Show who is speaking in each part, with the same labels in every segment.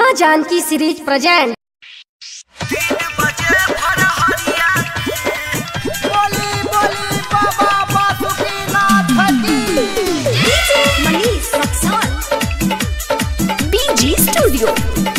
Speaker 1: माँ Janaki series present
Speaker 2: बोली बोली बाबा बासुकीनाथ की
Speaker 1: बीजी स्टूडियो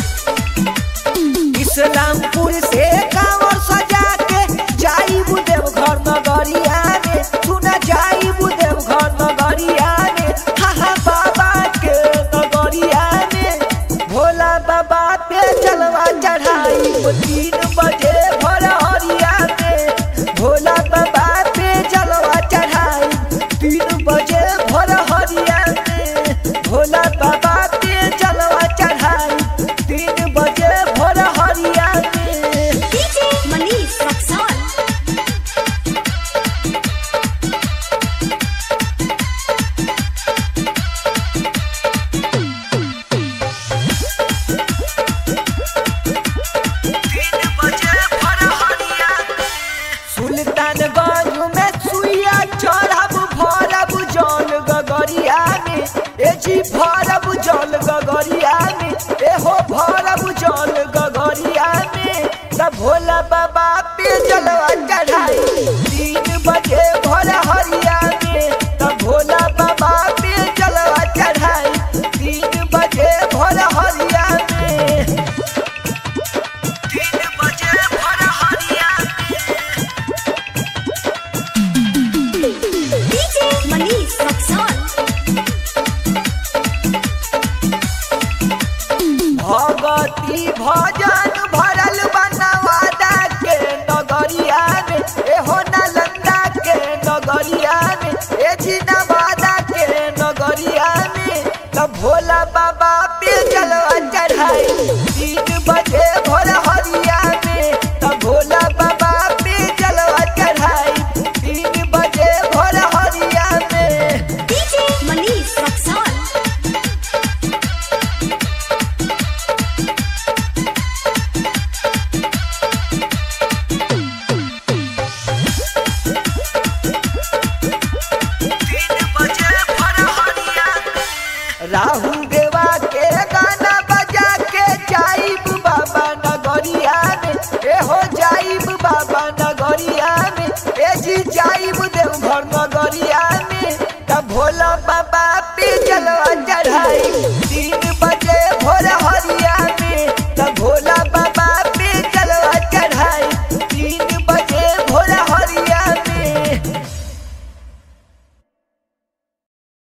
Speaker 2: इस्लामपुर से कांवर सजा के जाई बुदेव घर नगरिया में सुना जाई बुदेव घर नगरिया में हा हा बाबा के नगरिया में भोला बाबा पे जलवा चढ़ाई वो तीन बजे भोर हरिया में भोला बाबा पे जलवा चढ़ाई तीन बजे भोर हरिया में भोला बाबा पे जलवा चढ़ाई तीन बजे भोर हरिया में सुल्तानगंज में सुइया चढ़ब भरब जल गगरिया में ए जी भरब जल गगरिया में ए हो भरब जल गगरिया में तब भोला बाबा पे जलवा चढ़ाई तीन बजे भर हरिया में तब भोला बाबा पे जलवा चढ़ाई तीन बजे भर हरिया में तीन बजे भर हरिया में भगती भजन भरल बनवादा के नगरिया में एहो नालंदा के नगरिया में ए जी नवादा के नगरिया में तब भोला बाबा पे जलवा चढ़ाई तीन बजे भोर हरिया में तब भोला बाबा पे जलवा चढ़ाई तीन बजे भोर हरिया में राहुल देवा के गाना बजा के जाइब बाबा नगरिया में ए हो जाइब बाबा नगरिया में ए जी जाइब देवघर नगरिया में तब भोला बाबा पे जलवा चढ़ाई